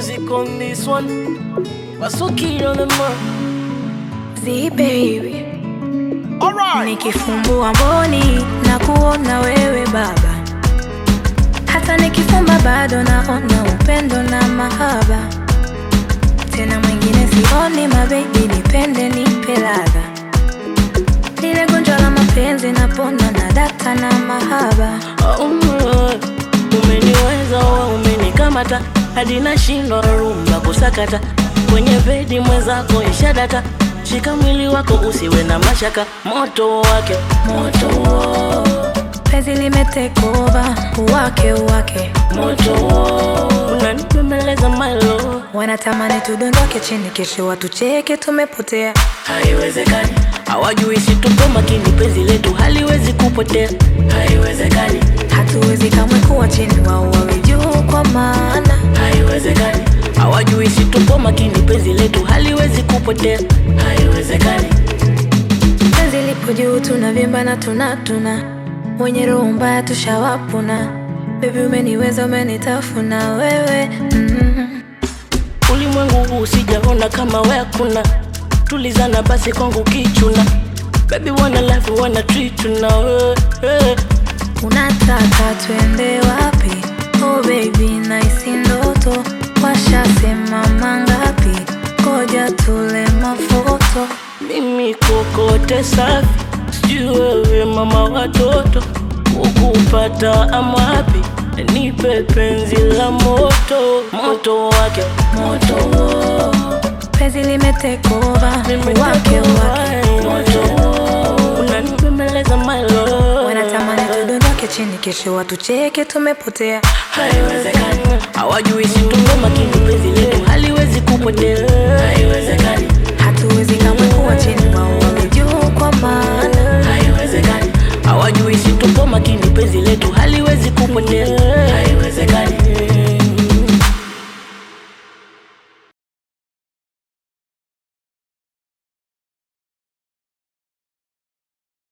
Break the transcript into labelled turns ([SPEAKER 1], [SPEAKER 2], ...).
[SPEAKER 1] music on this one. Wasuki on the mark.
[SPEAKER 2] Z baby,
[SPEAKER 1] Alright.
[SPEAKER 2] nikifumbua mboni na kuona wewe baba, hata nikifumba bado naona upendo na mahaba. Tena mwingine sioni, mabebi, nipende nipe ladha, lile gonjwa la mapenzi napona na data na mahaba.
[SPEAKER 1] Oh, umeniweza wewe, umenikamata hadi nashindwa rumba kusakata kwenye bedi mwenzako ishadata. Shika mwili wako usiwe na mashaka, moto wake moto
[SPEAKER 2] Penzi limetekova uwake uwake,
[SPEAKER 1] moto unanipembeleza my love.
[SPEAKER 2] wanatamani tudondoke chini, kesho watucheke tumepotea.
[SPEAKER 1] Haiwezekani, hawajui si tupo makini, penzi letu haliwezi kupotea. Haiwezekani,
[SPEAKER 2] Hatuwezi kamwe kuwa chini, wao wawe juu, kwa maana
[SPEAKER 1] haiwezekani, hawajui si tupo makini, penzi letu haliwezi kupotea. Haiwezekani,
[SPEAKER 2] penzi lipo juu, tunavimba na tunatuna, wenye roho mbaya tushawapuna. Baby umeniweza, umenitafuna wewe mm.
[SPEAKER 1] ulimwengu huu sijaona kama we hakuna. Tulizana basi kwangu kichuna, baby wana life wana treat na wewe hey.
[SPEAKER 2] Unataka twende wapi? Oh baby, naisi ndoto, washasema mangapi? Ngoja tule mafoto.
[SPEAKER 1] Mimi kokote safi, sijui wewe mama watoto, ukupata amapi, nipe penzi la moto, moto wake moto,
[SPEAKER 2] Penzi limetekova
[SPEAKER 1] Mimi
[SPEAKER 2] wake
[SPEAKER 1] niko
[SPEAKER 2] wake,
[SPEAKER 1] high, moto, unanipembeleza my love,
[SPEAKER 2] wanatamani tudondoke chini, kesho watucheke tumepotea.
[SPEAKER 1] Haiwezekani, hawajui si tuko makini, penzi letu haliwezi kupotea. Haiwezekani,
[SPEAKER 2] Hatuwezi kamwe kuwa chini, wao wawe juu, kwa maana
[SPEAKER 1] haiwezekani, hawajui si tupo makini, penzi letu haliwezi kupotea.